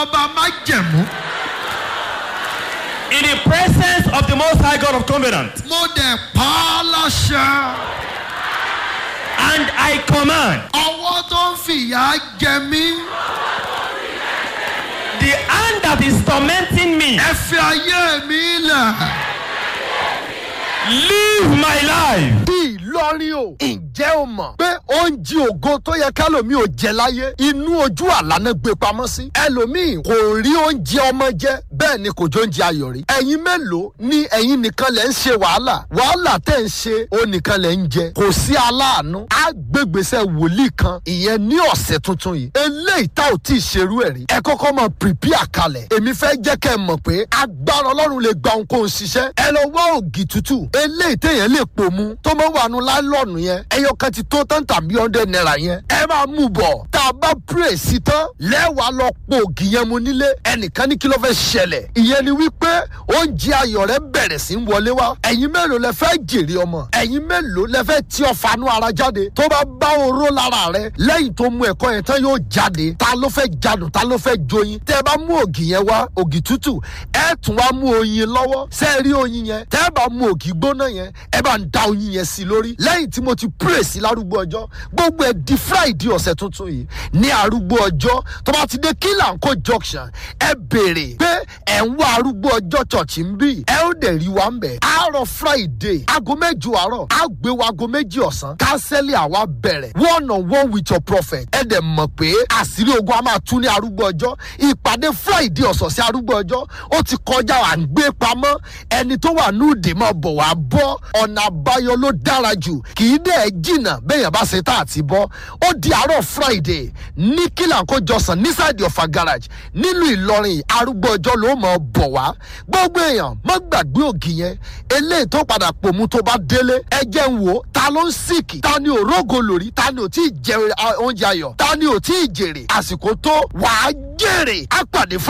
ọba májẹ̀mú. In the presence of the Most High God of Covenant. mo dẹ̀ pa á láṣẹ. And I command ọwọ́ tó ń fìyà jẹ mí. the hand that is tormenting me, ẹ fi ayé mi lẹ̀. live my life. bí ìlọrin o ǹjẹ́ o mọ̀ pé oúnjẹ ògo tó yẹ kálòmíì ò jẹ láyé inú ojú àlànà gbé pamọ́ sí ẹlòmíì kò rí oúnjẹ ọmọ jẹ bẹ́ẹ̀ ni kò jó oúnjẹ ayọ̀ rí ẹ̀yin mélòó ni ẹ̀yin nìkan lẹ̀ ń ṣe wàhálà wàhálà tẹ̀ ń ṣe ó nìkan lẹ̀ ń jẹ kò sí aláàánú àgbègbèsè wòlíì kan ìyẹn ní ọ̀sẹ̀ tuntun yìí eléyìí tá ò tí ì ṣerú ẹ̀ rí ẹ kọ́kọ́ mọ prepare kalẹ̀ èmi fẹ́ jẹ́ kẹ́ ẹ mọ̀ pé agbára ọlọ́run lè gba ohunkóhun ṣiṣẹ́ ẹ lọ wá ògì tútù eléyìí téèyàn lè pò mu tó mọ wà nù láìlọ́ọ̀nù yẹn ẹyọ kan ti tó tán tàbí hundred naira yẹn ẹ máa mú bọ̀ tá a bá pray sí tán lẹ́wàá lọ po ògì yẹn mu nílé ẹnìkan ní kí ló fẹ́ ṣẹlẹ̀ ìyẹn ni wípé oúnjẹ ayọ̀ rẹ bẹ̀rẹ̀ sí ń wọlé wá ẹ̀yin mélòó lẹ fẹ́ jèrè ọmọ ẹ̀yin mélòó lẹ fẹ́ tí ọ̀fanú ara jáde tó bá bá oró lára rẹ lẹ́yìn tó mu ẹ̀kọ́ yẹn tán yóò jáde ta ló fẹ́ jadùn ta ló fẹ́ joyin tẹ́ ẹ bá mú ògì yẹn wá ògì tútù ẹ tún wá mú oyin lọ́wọ́ ṣé ẹ rí oyin yẹn tẹ́ ẹ bá mú ògì gbóná yẹn ẹ bá ń da oyin yẹn sí lórí lẹ́yìn tí mo ti pray sí lárúgbó ọjọ́ gbogbo ẹ̀ di friday ọ̀sẹ̀ tuntun yìí ní arúgbó ọjọ́ tó bá ti dé kílànkó junction ẹ béèrè pé ẹ̀ ń wá arúgbó ọjọ́ church ń bì ẹ ó dẹ̀ rí wa ń bẹ̀ àárọ̀ friday aago mẹ́jọ àárọ̀ á gbé wa aago méjì ọ̀sán kánsẹ́lì àwa bẹ̀rẹ̀ one on one with your prophet ẹ dẹ̀ mọ̀ pé àṣírí ogun a máa tún ní arúgbó ọjọ́ ìpàdé friday ọ̀sọ̀ọ̀sẹ̀ arúgbó ọjọ́ ó ti kọjá à ń gbé pamọ́ ẹni tó wà ní òde máa bọ̀ wá bọ́ ọ̀nà àbáyọ ló dára jù kì í dẹ̀ jìnnà bẹ́ẹ̀yàn bá ṣe tá àti bọ́ ó di àárọ̀ friday ní kílànkó jọsàn nísàdì ọ̀fà garage nílùú ìlọrin arúgbó ọjọ́ ló mọ̀ bọ̀ wá gbogbo èèyàn má gbàgbé ògì yẹn eléyìí tó padà pòmù tó bá délé ẹ jẹ́ ń wò ó ta ló ń sìkì ta ni ò rógo lórí ta ni ò tí ì jẹ oúnjẹ ayọ̀ ta ni ò tí ì jèrè àsìkò tó wàá jèrè á pàdé